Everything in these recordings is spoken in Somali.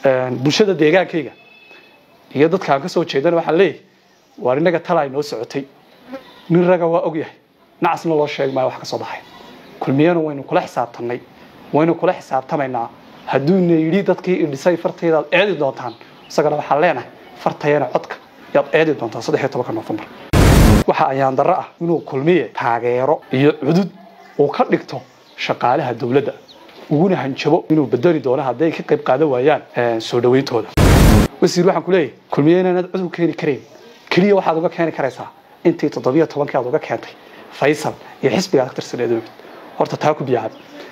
bulshada deegaankayga iyo dadka aan ka soo jeedana waxaan leeyahay waar innaga talaa inoo socotay nin raga waa ogyahay nacasna loo sheegi maayo wax ka soo baxay kulmiyana waynu kula xisaabtamnay waynu kula xisaabtamaynaa hadduuna yidhi dadkii idhisay fartaydaad eedi doontaan isagana waxaan leenahay fartayana codka yaad eedi doontaan saddex iyo tobanka noofembar waxa ayaan darro ah inuu kulmiye taageero iyo cudud uu ka dhigto shaqaalaha dowladda uguna hanjabo inuu bedeli doono hadday ka qayb qaadan waayaan soo dhawayntooda wasiir waxaan ku leeyahay kulmiye inaanad cod u keeni karayn keliya waxaad uga keeni karaysaa intii toddobiyo tobankii aad uga keentay faysal iyo xisbiga aad ka tirsaneed mid horta taa ku biyacab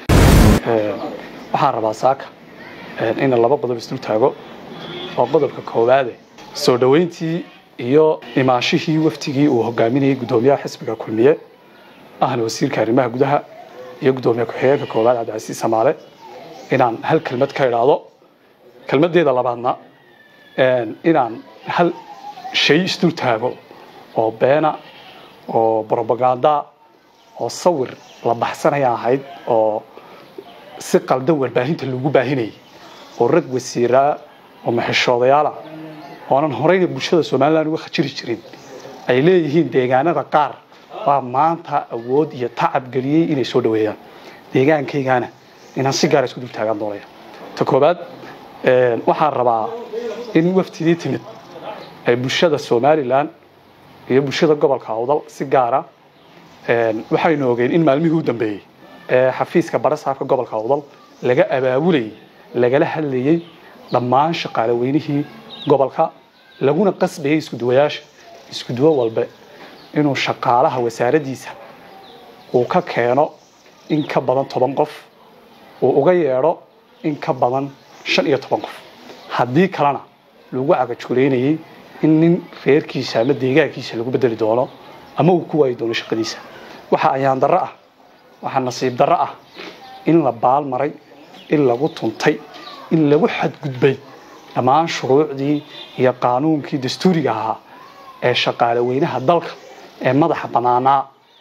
waxaan rabaa saaka in laba qodob isdul taago oo qodobka koowaade soo dhoweyntii iyo imaashihii waftigii uu hogaaminayay guddoomiyaha xisbiga kulmiye ahna wasiirka arrimaha gudaha iyo guddoomiye ku-xigeenka koowaad cabdicasiis samaale inaan hal kelmad ka idhaahdo kelmadeeda labaadna inaan hal shay isdul taago oo beena oo brobaganda oo sawir la baxsanaya ahayd oo si qaldan warbaahinta lagu baahinayay oo rag wasiiraa oo maxishoodayaala oonan horeyna bulshada somalilan uga khajiri jirin ay leeyihiin deegaanada qaar baa maanta awood iyo tacab geliyey inay soo dhaweeyaan deegaankaygana inaan si gaara isku dul taagaan doonaya ta koobaad waxaan rabaa in waftidii timid ay bulshada somalilan iyo bulshada gobolka awdal si gaara waxaynu ogeen in maalmihii u dambeeyey ee xafiiska barasaabka gobolka awdal laga abaabulayay lagala hadlayey dhammaan shaqaale weynihii gobolka laguna qasbayay iskuduwayaasha iskuduwo walbe inuu shaqaalaha wasaaraddiisa uu ka keeno in ka badan toban qof uu uga yeedho in ka badan shan iyo toban qof haddii kalena lagu cagajuulaynayay in nin reerkiisa ama deegaankiisa lagu bedeli doono ama uu ku waayi doono shaqadiisa waxa ayaan darro ah waxaa nasiib darro ah in la baal maray in lagu tuntay in lagu xadgudbay dhammaan shuruucdii iyo qaanuunkii dastuuriga ahaa ee shaqaale weynaha dalka ee madaxa bannaanaa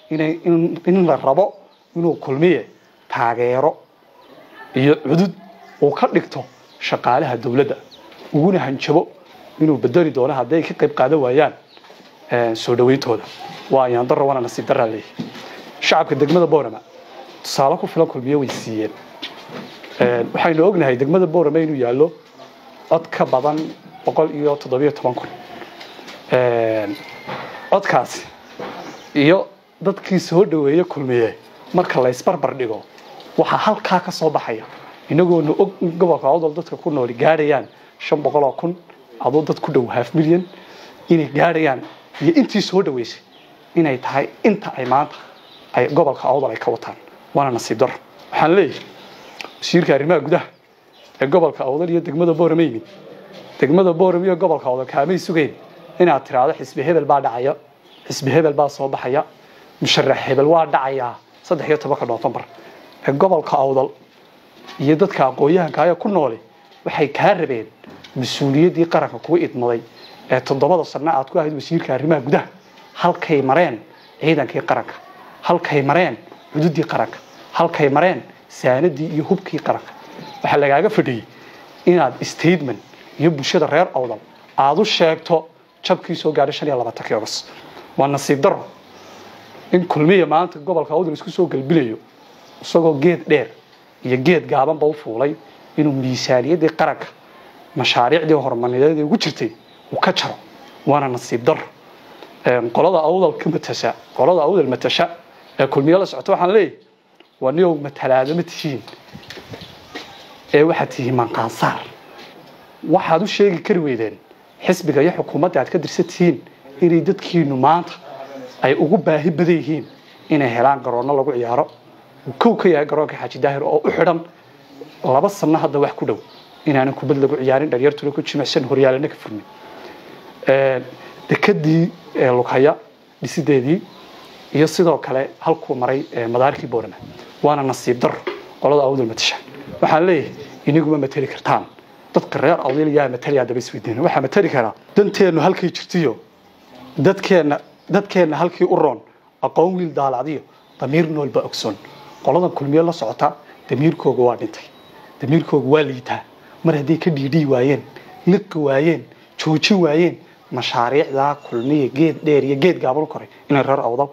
in la rabo inuu kulmiye taageero iyo cudud uu ka dhigto shaqaalaha dowladda uguna hanjabo inuu bedeli doono hadday ka qayb qaadan waayaan soo dhawayntooda waa ayaan darro wana nasiib darraa leeyahy shacabka degmada boorama tusaale ku filan kulmiye way siiyeen waxaynu ognahay degmada boorama inuu yaallo cod ka badan boqol iyo toddobiyo toban kun codkaasi iyo dadkii soo dhaweeye kulmiye marka la ysbarbar dhigo waxaa halkaa ka soo baxaya inagoona og in gobolka awdal dadka ku nooli gaadhayaan shan boqol oo kun aduu dad ku dhow half milyan inay gaadhayaan iyo intii soo dhaweysay inay tahay inta ay maanta ay gobolka awdal ay ka wataan waana nasiib daro waxaan leeyahay wasiirka arrimaha gudaha ee gobolka awdal iyo degmada boorama yimid degmada boorama iyo gobolka awdal kaamay sugeyn inaad tiraahdo xisbi hebel baa dhacaya xisbi hebel baa soo baxaya musharax hebel waa dhacayaa saddex iyo tobanka noofembar ee gobolka awdal iyo dadka aqoon-yahankaaya ku noole waxay kaa rabeen mas-uuliyaddii qaranka kugu idmaday ee toddobada sano aad ku ahayd wasiirka arrimaha gudaha halkay mareen ciidankii qaranka halkay mareen xuduuddii qaranka halkay mareen saanadii iyo hubkii qaranka waxaa lagaaga fadhiyey inaad statement iyo bulshada reer awdal aada u sheegto jabkii soo gaadhay shan iyo labaatankii ogos waa nasiib daro in kulmiya maanta gobolka awdal isku soo galbilayo isagoo geed dheer iyo geed gaabanba u fuulay inuu miisaaniyaddii qaranka mashaariicdii horumarineed ugu jirtay uu ka jaro waana nasiib daro qolada awdal ka matasha qolada awdal matasha ee kulmiye la socota waxaan leeyahay waa niyow matalaada ma tihiin ee waxaad tihiin manqaansaar waxaad u sheegi kari weydeen xisbiga iyo xukuumadda aad ka dirsan tihiin inay dadkiinu maanta ay ugu baahi badan yihiin inay helaan garoonno lagu ciyaaro uu kow ka yahay garoonka xaaji daahir oo u xidhan laba sanno hadda wax ku dhow inaanan kubad lagu ciyaarin dharyartuna ku jimicsan horyaalana ka furmin dekadii lughaya dhisideedii iyo sidoo kale halkuu maray madaarkii boorama waana nasiib daro qolada awdal matasha waxaan leeyahay iniguma mateli kartaan dadka reer awdal yaa matalayaa daba isweydiina waxaa matali karaa danteennu halkay jirtiyo dadkeenna dadkeenna halkii u roon aqoon wiil daalacdiyo damiir noolba ogsoon qoladan kulmiye la socota damiirkooga waa dhintay damiirkooga waa liitaa mar hadday ka dhiidhii waayeen liqi waayeen joojin waayeen mashaariicdaa kulmiya geed dheer iyo geed gaaban u koray inay reer awdal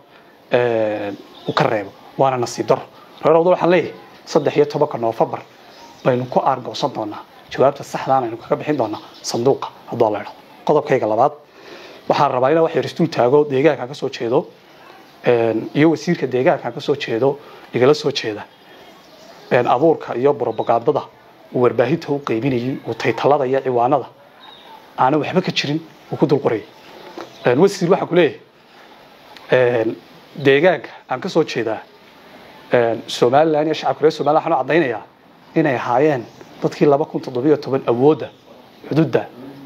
u ka reebo waana nasiib daro reer awdal waxaan leeyahay saddex iyo tobanka noofembar baynu ku aargoosan doonaa jawaabta saxdaana aynu kaga bixin doonaa sanduuqa haddoo la idho qodobkayga labaad waxaan rabaa inaan wax yar isdul taago deegaanka ka soo jeedo iyo wasiirka deegaanka ka soo jeedo igala soo jeeda abuurka iyo brobagandada uu warbaahinta u qaybinayay uu taytalada iyo ciwaanada aana waxba ka jirin uu ku dul qorayay wasiir waxaan ku leeyahay deegaanka aan ka soo jeedaa somalilan iyo shacabka reer somalilan waxaan u caddaynayaa inay ahaayeen dadkii laba kun toddobiyo toban awoodda xuduudda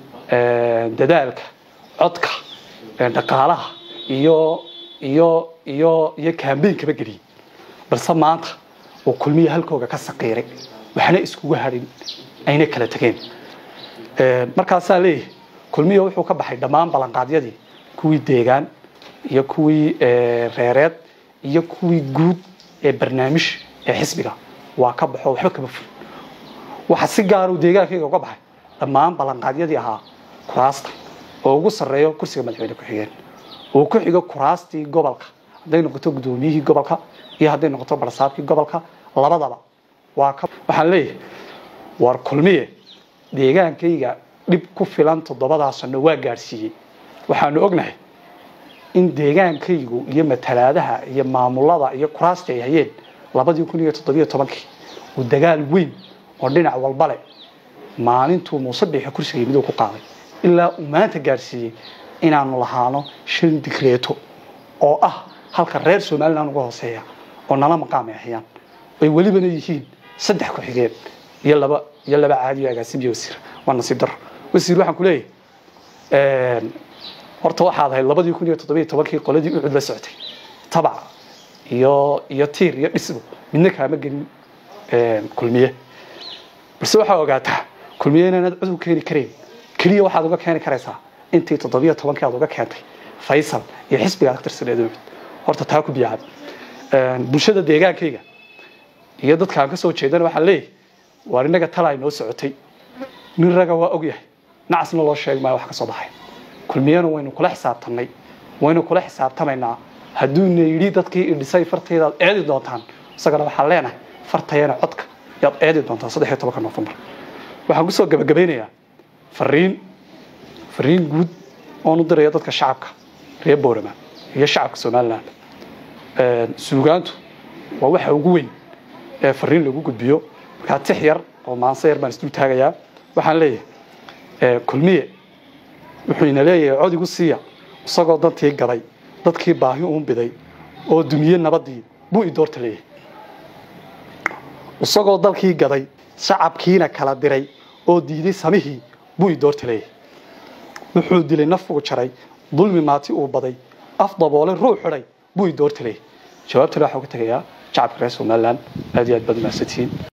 dadaalka codka dhaqaalaha iyo iyo iyo iyo kaambeynkaba geliyey balse maanta oo kulmiya halkooga ka saqiiray waxna iskugu hadhin ayna kala tegeen markaasaa leeyahay kulmiya wuxuu ka baxay dhammaan ballanqaadyadii kuwii deegaan iyo kuwii reereed iyo kuwii guud ee barnaamij ee xisbiga waa ka baxo waxba kama ful waxa si gaaruu deegaankayga uga baxay dhammaan ballanqaadyadii ahaa kuraasta oo ugu sarreeyo kursiga madaxweyne ku-xigeen uu ku xigo kuraastii gobolka hadday noqoto guddoomiyihii gobolka iyo hadday noqoto barsaabkii gobolka labadaba waa ka waxaan leeyahay war kulmiye deegaankayga dhib ku filan toddobadaa sano waa gaadhsiiyey waxaanu ognahay in deegaankaygu iyo matalaadaha iyo maamulada iyo kuraasta ay hayeen labadii kun iyo toddobiyo tobankii uu dagaal weyn oo dhinac walba leh maalintuu muuse biixi kursiga miduu ku qaaday ilaa uu maanta gaadhsiiyey inaanu lahaano shan digreeto oo ah halka reer somalilan uga hooseeya oo nala maqaam ay hayaan ay welibana yihiin saddex ku-xigeen iyo laba iyo laba caadiyo agaasimiyo wasiir waa nasiib daro wasiir waxaan ku leeyahay horta waxaad ahayd labadii kun iyo toddobiyo tobankii qoladii ucud la socotay tabac iyo iyo tiir iyo dhisbo midna kaama gelin kulmiye balse waxaa ogaataa kulmiye inaanad cod u keeni karayn keliya waxaad uga keeni karaysaa intii toddobiyo tobankii aad uga keentay faysal iyo xisbiga aad ka tirsaneed ucud horta taa ku biyacad bulshada deegaankayga iyo dadka aan ka soo jeedana waxaan leeyahay waar innaga talaa inoo socotay nin raga waa ogyahay nacasna loo sheegi maayo wax ka soo baxay kulmiyana waynu kula xisaabtanay waynu kula xisaabtamaynaa hadduuna yidhi dadkii idhisay fartaydaad eedi doontaan isagana waxaan leenahay fartayana codka yaad eedi doontaan saddex iyo tobanka noofembar waxaan kusoo gabagabeynayaa fariin fariin guud oon u diraya dadka shacabka reer boorama iyo shacabka somalilan suugaantu waa waxa ugu weyn ee fariin lagu gudbiyo markaa tix yar oo maanse yar baan isdul taagayaa waxaan leeyahay kulmiye wuxuu ina leeyahay cod igu siiya isagoo dantii gaday dadkii baahi uun biday oo dumiye nabadii buu i doorta leeyahay isagoo dalkii gaday shacabkiina kala diray oo diiday samihii buu i doorta leeyahay wuxuu dilay naf uu jaray dulmi maati uu baday af daboolay ruux xidhay buu i doorta leeyahay jawaabtana waxaa uga tegayaa shacabka reer somalilan aad iyo aad baad umahadsantihiin